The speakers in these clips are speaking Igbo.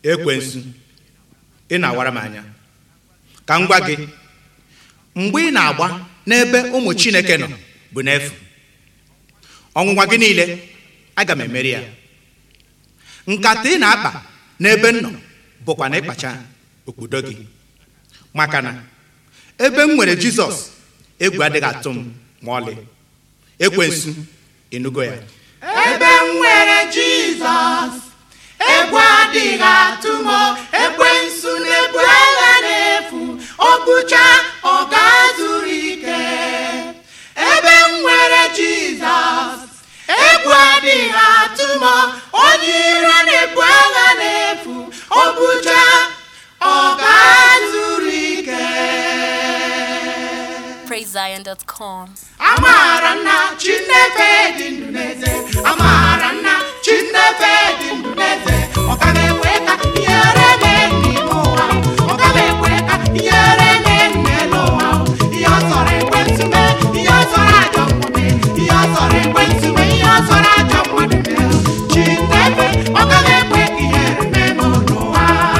ekwensu ị na-awara m anya ka m gwa gị mgbe ị na-agba n'ebe ụmụ chineke nọ bụ n'efu ọnwụnwa gị niile aga m emeri ya nkata ị na-akpa n'ebe m nọ bụkwa na ịkpacha okpudo gị maka na ebe m nwere jizọs egwu adịghị atụ m ma ọlị ekwensu ịnụgo ya ebe m nwere jizọs egwu adịghị atụ m ekwensu na-ebu agha n'efu o bụcha ọ ga-azụrụ ike ebe m nwere jizọs egwu adịghị atụ m onye iro na-ebu agha n'efu o bụcha ọ ga-azụrụ ike PraiseZion.com. amaara nna chinefe dị ndụ n'eze amaara nna chinefe dị ndụ n'eze ọ ka na-ekwe ka ihere mee n'ime ụwa ọ ka na-ekwe ka ihere mee n'elu ụwa ihe ọ sọrọ ekwentị mee ihe ọ sọrọ ajọ mmadụ ihe ọ sọrọ ekwentị mee ihe ọ sọrọ ajọ mmadụ mee chinefe ọ ka na-ekwe ka ihere mee n'ụwa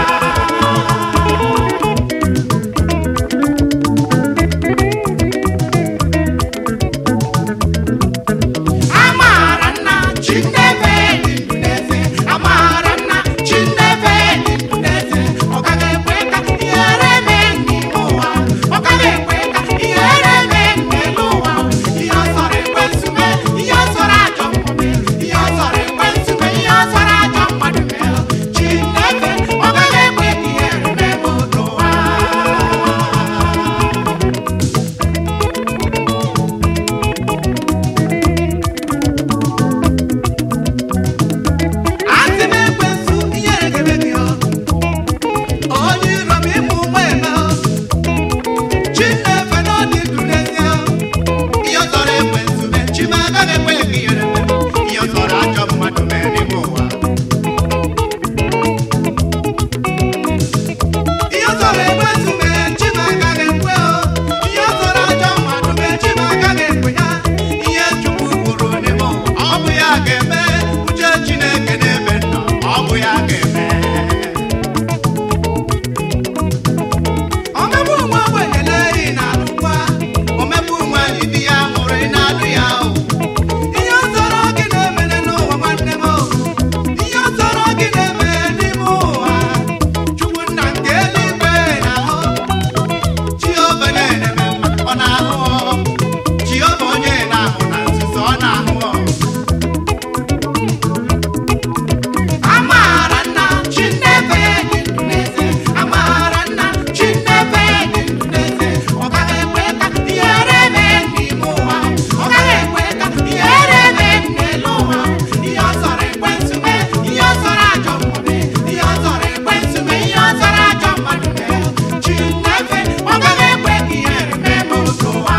amaara nna chinefe dị ndụ n'eze amaara nna chinefe dị ndụ n'eze ọ gaghị ekwe ka ihere mee n'ime ụwa ọ gaghị ekwe ka ihere mee n'elu ụwa ihe ọ sọrọ ekwentị mee ihe ọ sọrọ ajọ mmadụ mee ihe ọ sọrọ ekwentị mee ihe ọ sọrọ ajọ mmadụ mee chinefe ọ gaghị ekwe ka ihere mee n'ụwa Asị m ekwensu ihere ga-eme gị ọ. Onye iro m ịmụ ụmụ eme ọ. Chinefe na ọ dị ndụ n'ezie ọ. Ihe ọ tọrọ ekwensu mee, chi m agaghị ekwe ka ihere mee. Ihe ọ tọrọ ajọ mmadụ mee n'ime ụwa. Ihe ọ tọrọ ekwensu mee, chi m agaghị ekwe ọ. Ihe ọ tọrọ ajọ mmadụ mee, chi m agaghị ekwe ya. Ihe Chukwu kwuru n'ime ụwa, ọ bụ ya ga-eme. Uche Chineke n'ebe nọ, ọ bụ ya ga-eme. Omegbu nwa ogbenye ị na-alụkwa, omegbu nwaanyị di ya mụrụ ị na-alụ ya o. Ihe ọ tọrọ gị na-emere n'ụwa nwanne m o. Ihe ọ tọrọ gị na-eme n'ime ụwa. Chukwu nna nke eluigwe na-ahụ. Jehova na-eme mma, ọ na-ahụ ọ. Jehova onye na-ahụ na nzuzo, ọ na-ahụ ọ. Amaara nna Chinefe dị ndụ n'eze Amaara nna Chinefe dị ndụ n'eze Ọ gaghị ekwe ka ihere mee n'ime ụwa Ọ gaghị ekwe ka ihere mee n'elu ụwa Ihe ọ sọrọ ekwentị mee Ihe ọ sọrọ ajọ mmadụ mee Ihe ọ sọrọ ekwentị mee Ihe ọ sọrọ ajọ mmadụ mee Chinefe ọ gaghị ekwe ka ihere mee n'ụwa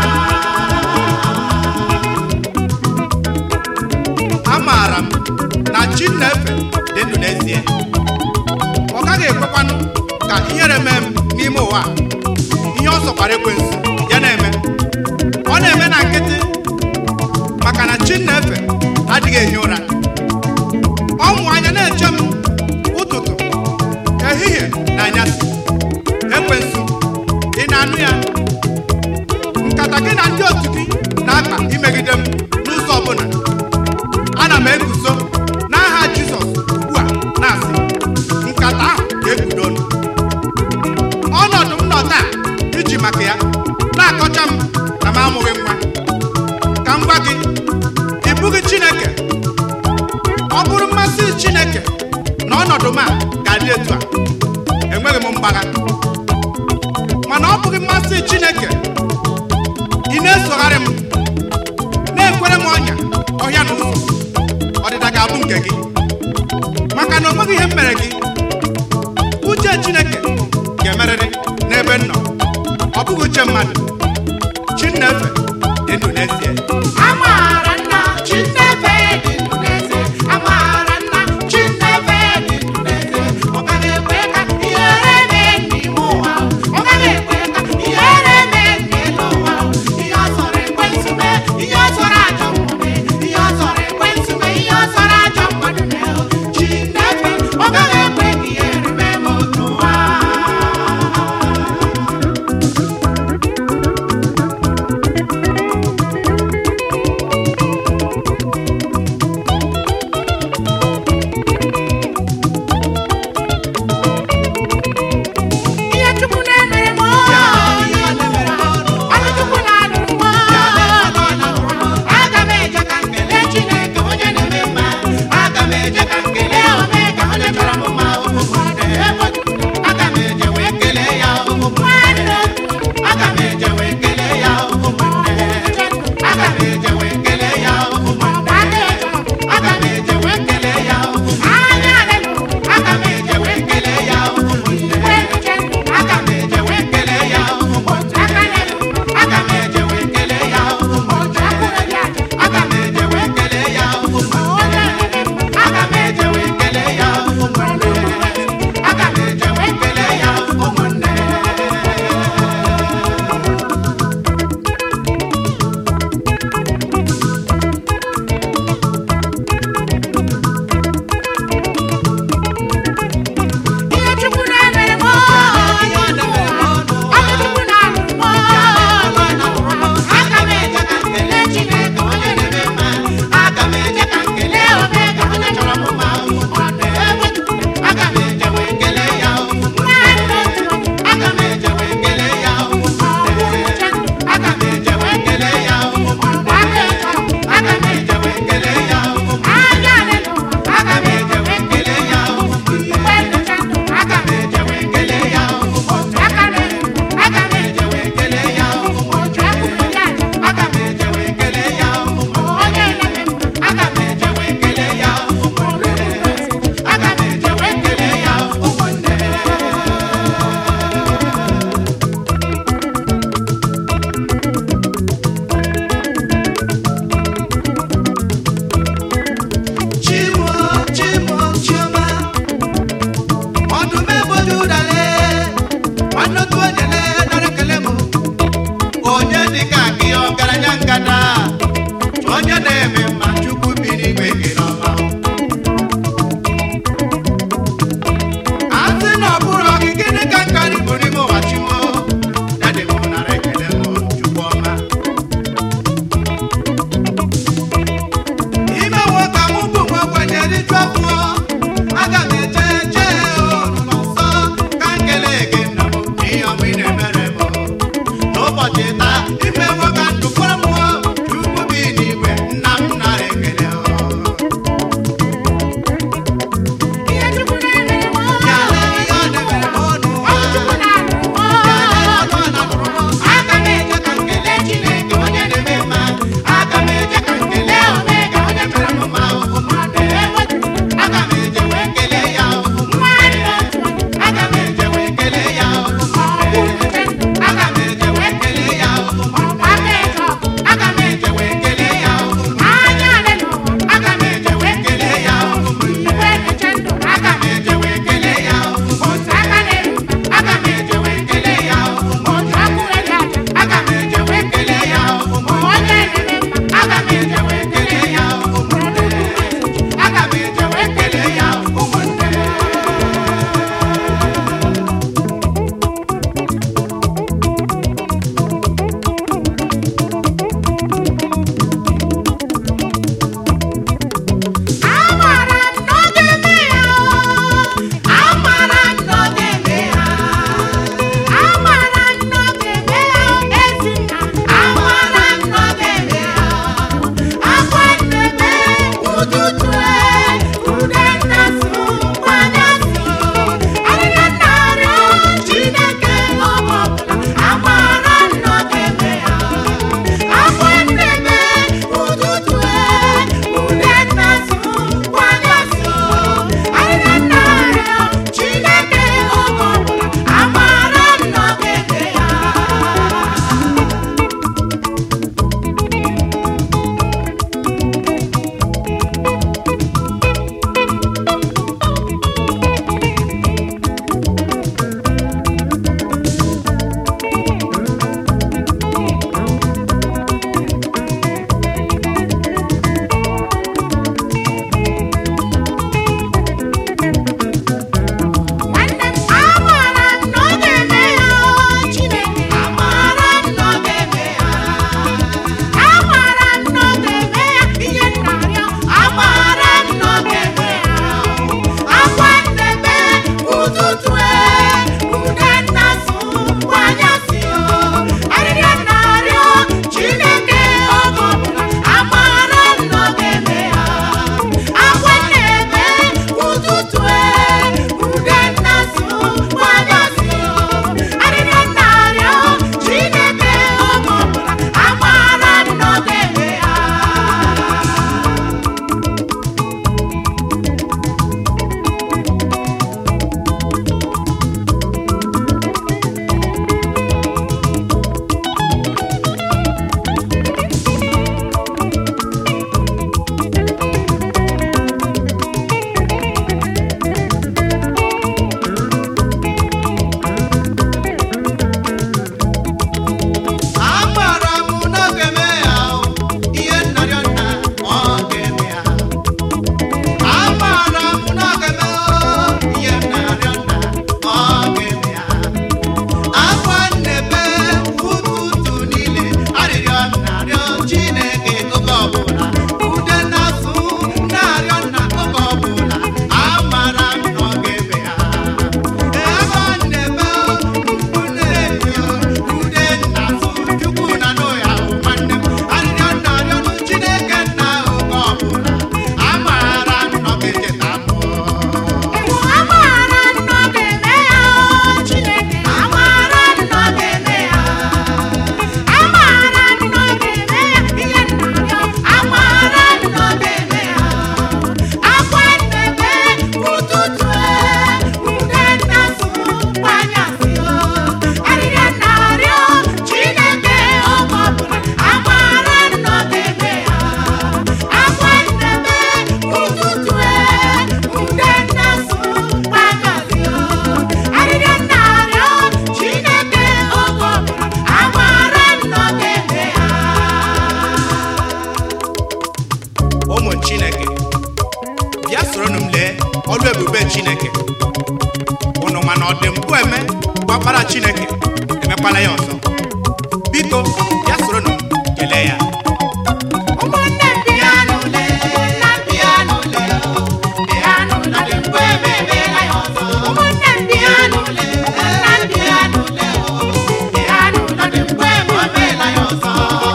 amaara m na chi na-efe dị ndụ n'ezie ọ gaghị ekwekwanụ ka ihere mee m n'ime ụwa a. ihe ọ sọkwara ekwensu ya na-eme ọ na-eme na nkịtị maka na chi na-efe adịghị ehi ụra ọ mụ anya na-eche m ụtụtụ ehihie na anyasị ekwensu ị na-anụ ya nkata gị na ndị otu gị na-akpa imegide m n'ụzọ ọbụla ana m eguzo n'aha jizọs ugbu a na-asị nkata ahụ ga-ebido ọnụ ọnọdụ m nọ taa iji maka ya na-akọcha m na m amụghị nwa ka m gwa gị ị bụghị chineke ọ bụrụ mmasị chineke na ọnọdụ m a ga-adị etu a enweghị m mgbagha mana ọ bụghị mmasị chineke ị na-esogharị m na-ekwere m ọnya ọhịa na ụzọ ọdịda ga-abụ nke gị maka na o nweghị ihe m mere gị uche chineke ga-emerịrị n'ebe m nọ ọ bụghị uche mmadụ chi na-efe dị ndụ n'ezie Amaara nna Chinefe dị ndụ n'eze Amaara nna Chinefe dị ndụ n'eze Ọ gaghị ekwe ka ihere mee n'ime ụwa Ọ gaghị ekwe ka ihere mee n'elu ụwa Ihe ọ sọrọ ekwentị mee Ihe ọ sọrọ ajọ mmadụ mee Ihe ọ sọrọ ekwentị mee Ihe ọ sọrọ ajọ mmadụ mee Chinefe ọ gaghị ekwe ka ihere mee ọ dị mpụ eme gbakpara chineke emekwala ya ọzọ biko ya soronụ m kelee ya ụmụnne m bịa n'ule ụmụnne m bịa n'ule bịa n'ụlọ dị mgbe emeela ya ọzọ ụmụnne m bịa n'ule ụmụnne m bịa n'ule bịa n'ụlọ dị mgbe emeela ya ọzọ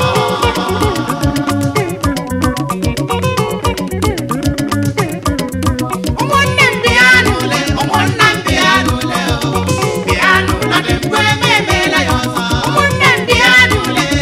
ụmụnne m bịa n'ule ụmụnne m bịa n'ule bịa n'ụlọ dị mgbe emeela ya ọzọ ụmụnne m bịa n'ule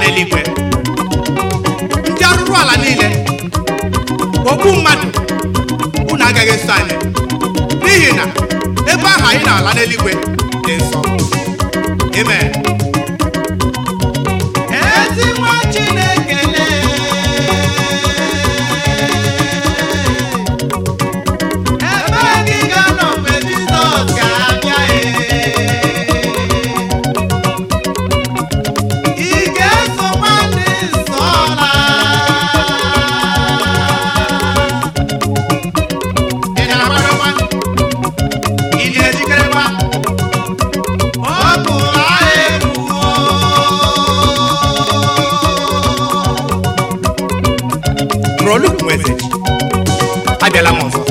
n'eluigwe ndị arụrụ ala niile ogbu mmadụ unu agaghị eso anyị n'ihi na ebe ahụ anyị na-ala n'eluigwe dị nsọ amen ezi nwa chineke lee ebe gị ga-anọ mgbe jizọs ga-abịa ị ga-eso nwanne nsọ laa ị na-agbarakwa ị na-ejikerekwa ọ bụ agha ebuo Proluk Nwezechi abịala m ọzọ